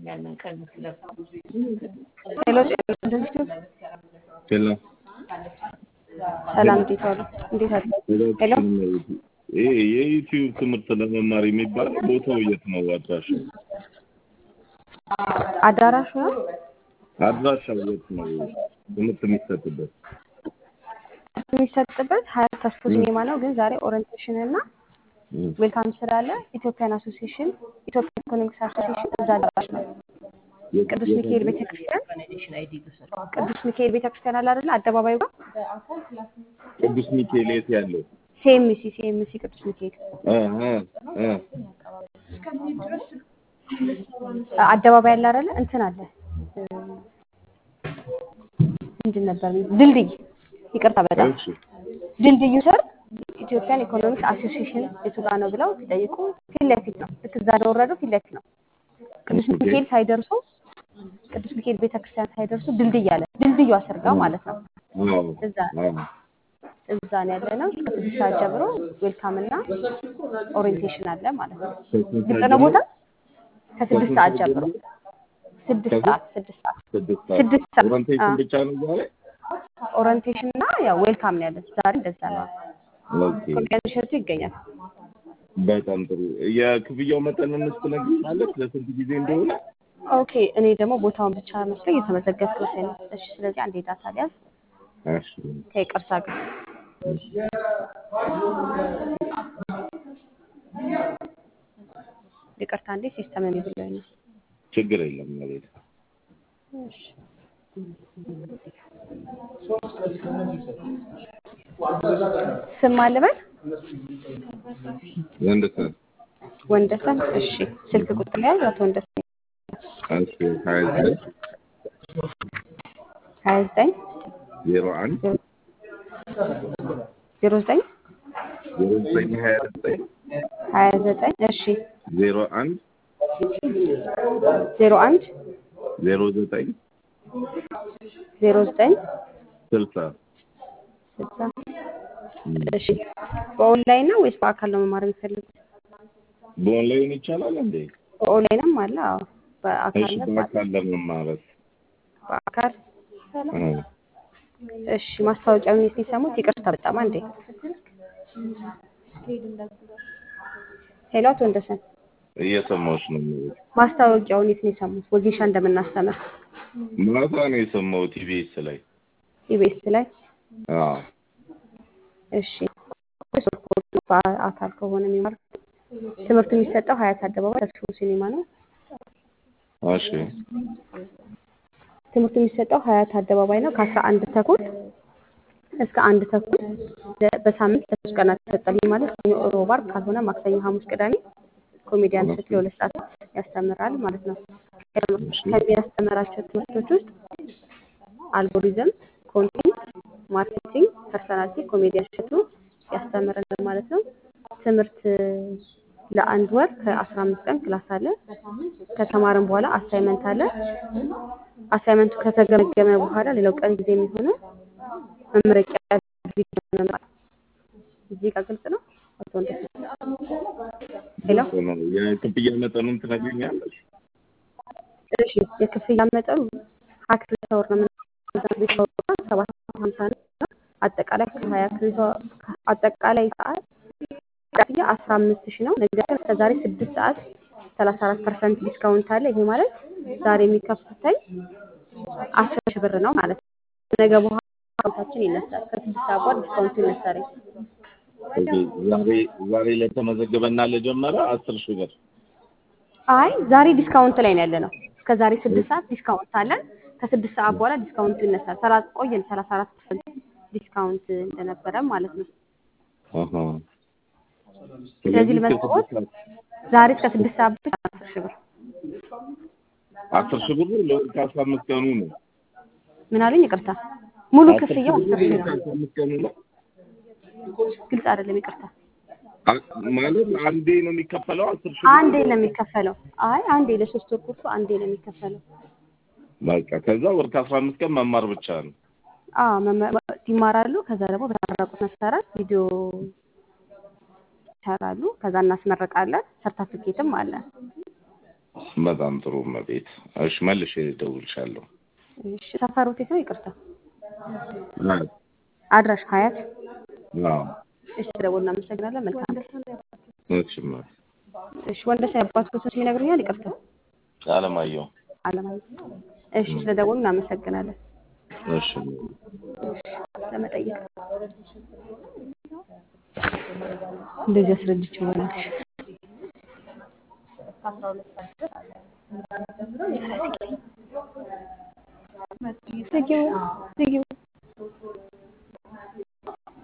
ሄሎ ጤና ኢንስቲትዩት ሄሎ ሰላም፣ እንዴት ዋሉ? እንዴት አሉ? ሄሎ ይሄ የዩቲዩብ ትምህርት ለመማር የሚባለው ቦታው የት ነው? አድራሻው አዳራሹ ነው አድራሻው የት ነው? ትምህርት የሚሰጥበት የሚሰጥበት ሀያት ተስፎ ሲኔማ ነው። ግን ዛሬ ኦሪንቴሽን እና ዌልካም ስላለ ኢትዮጵያን አሶሲሽን ኢትዮጵያን ኢኮኖሚክስ አሶሲሽን እዛ አዳራሽ ነው። ቅዱስ ሚካኤል ቤተክርስቲያን ቅዱስ ሚካኤል ቤተክርስቲያን አለ አይደለ? አደባባዩ ጋር ቅዱስ ሚካኤል የት ያለው? ሲኤምሲ ሲኤምሲ ቅዱስ ሚካኤል እ እ እ አደባባይ አለ አይደለ? እንትን አለ እ፣ ምንድን ነበር ድልድይ፣ ይቅርታ በጣም እሺ ድልድዩ ስር ኢትዮጵያን ኢኮኖሚክስ አሶሲሽን የቱ ጋር ነው ብለው ሲጠይቁ ፊት ለፊት ነው። ልክ እዛ እንደወረዱ ፊት ለፊት ነው። ቅዱስ ኦኬ። ሚካኤል ሳይደርሱ ቅዱስ ሚካኤል ቤተክርስቲያን ሳይደርሱ ድልድይ አለ። ድልድዩ አስርጋው ማለት ነው። አዎ እዛ አዎ እዛ ነው ያለ ነው። ከስድስት ሰዓት ጀምሮ ዌልካም እና ኦሪንቴሽን አለ ማለት ነው። ግልጽ ነው ቦታ ከስድስት ሰዓት ጀምሮ ስድስት ሰዓት ስድስት ሰዓት ስድስት ሰዓት ስድስት ሰዓት ኦሪንቴሽን አዎ። ብቻ ነው ዛሬ? ኦሪንቴሽን እና ያው ዌልካም ነው ያለን ዛሬ እንደዛ ነው። ኦኬ ኮሜዲያን እሸቱ ይገኛል። በጣም ጥሩ። የክፍያው መጠን እንስ ትነግሪኛለሽ ለስንት ጊዜ እንደሆነ? ኦኬ እኔ ደግሞ ቦታውን ብቻ መስሎ እየተመዘገብኩ መሰለኝ። እሺ ስለዚህ አንዴ ዳታ ሊያዝ እሺ ከይቅርታ ጋር ይቅርታ እንዴ ሲስተም የሚብሎኝ ነው። ችግር የለም ማለት እሺ ስም አልበል ወንደሰን ወንደሰን። እሺ ስልክ ቁጥር ያዝ አቶ ወንደሰን እሺ ሀያ ዘጠኝ ሀያ ዘጠኝ ዜሮ አንድ ዜሮ ዘጠኝ ዜሮ ዘጠኝ ሀያ ዘጠኝ ሀያ ዘጠኝ እሺ ዜሮ አንድ ዜሮ አንድ ዜሮ ዘጠኝ ዜሮ ዘጠኝ ስልሳ ስልሳ እሺ በኦንላይን ነው ወይስ በአካል ነው መማር የሚፈልጉት? በኦንላይን ይቻላል እንዴ? በኦንላይንም አለ። አዎ እሺ በአካል ነው በአካል ለመማረት በአካል አዎ። እሺ ማስታወቂያውን የት ነው የሰሙት? ይቅርታ በጣም አንዴ ሄሎ አቶ ወንደሰን እየሰማሁሽ ነው የሚሉት። ማስታወቂያውን የት ነው የሰሙት? ወጌሻ እንደምናስተምር ማታ ነው የሰማሁት ኢቢኤስ ላይ። ኢቢኤስ ላይ አዎ እሺ ሶስት ኮርሱ በአካል ከሆነ የሚማር ትምህርቱ የሚሰጠው ሀያት አደባባይ ተስፎ ሲኒማ ነው። እሺ ትምህርቱ የሚሰጠው ሀያት አደባባይ ነው ከአስራ አንድ ተኩል እስከ አንድ ተኩል በሳምንት ለሶስት ቀናት ይሰጣል። ይህ ማለት ሰኞ፣ ሮብ፣ ዓርብ ካልሆነ ማክሰኞ፣ ሐሙስ፣ ቅዳሜ ኮሜዲያን እሸቱ ለሁለት ሰዓት ያስተምራል ማለት ነው። ከሚያስተምራቸው ትምህርቶች ውስጥ አልጎሪዝም፣ ኮንቴንት ማርኬቲንግ፣ ፐርሰናሊቲ ኮሜዲያን እሸቱ ያስተምረናል ማለት ነው። ትምህርት ለአንድ ወር ከአስራ አምስት ቀን ክላስ አለ። ከተማርን በኋላ አሳይመንት አለ። አሳይመንቱ ከተገመገመ በኋላ ሌላው ቀን ጊዜ የሚሆነው መመረቂያ ቪዲዮ መማር። እዚህ ጋር ግልጽ ነው አቶ ወንደሰን? ሄሎ የክፍያ መጠኑን ትነግሪኛለሽ? እሺ የክፍያ መጠኑ ሀያ ክሬዲት አወር ነው የምንሰጠው። ሰባት መቶ ሀምሳ ነው። አጠቃላይ ከሀያ ክሬዲት አወር አጠቃላይ ሰዓት ክፍያ አስራ አምስት ሺህ ነው። ነገር ግን እስከዛሬ ስድስት ሰዓት ሰላሳ አራት ፐርሰንት ዲስካውንት አለ። ይሄ ማለት ዛሬ የሚከፍሉት አስር ሺህ ብር ነው ማለት ነው። ነገ በኋላ ዲስካውንታችን ይነሳል። ከስድስት ሰዓት በኋላ ዲስካውንቱ ይነሳል። ኦኬ፣ ዛሬ ዛሬ ለተመዘገበና ለጀመረ አስር ሺህ ብር አይ ዛሬ ዲስካውንት ላይ ነው ያለ ነው። እስከ ዛሬ ስድስት ሰዓት ዲስካውንት አለን። ከስድስት ሰዓት በኋላ ዲስካውንቱ ይነሳል። ሰላሳ ቆየን ሰላሳ አራት ፐርሰንት ዲስካውንት እንደነበረ ማለት ነው። አሃ። ስለዚህ ልመዝግቦት ዛሬ እስከ ስድስት ሰዓት ብቻ አስር ሺህ ብር አስር ሺህ ብር ለወር ከአስራ አምስት ቀኑ ነው። ምን አሉኝ? ይቅርታ ሙሉ አስር ሺህ ክፍያው ብር አስር ሺህ ለወር ነው። ከአስራ አምስት ቀኑ ነው ግልጽ አይደለም። ይቅርታ አ- ማለት አንዴ ነው የሚከፈለው አስር ሺህ ብር አንዴ ነው የሚከፈለው። አይ አንዴ ለሶስት ወር ኮርሱ አንዴ ነው የሚከፈለው። በቃ ከዛ ወር ከአስራ አምስት ቀን መማር ብቻ ነው። አዎ መመ- ይማራሉ። ከዛ ደግሞ በተመረቁት መሰረት ቪዲዮ ይሰራሉ። ከዛ እናስመረቃለን። ሰርተፍኬትም አለ። በጣም ጥሩ እመቤት። እሺ መልሼ እደውልልሻለሁ። እሺ ሰፈሮት የት ነው? ይቅርታ አዎ አድራሽ ሀያት። አዎ እሺ ስለደወሉ እናመሰግናለን። መልካም ቀን። እሺ እመቤት። እሺ ወንደሰን ያባትዎት ስም ይነግሩኛል? ይቅርታ አለማየሁ አለማየሁ። እሺ ስለደወሉ እናመሰግናለን። እሺ ለመጠየቅ እንደዚህ አስረድቼ ይሆናል። ዝጊው ዝጊው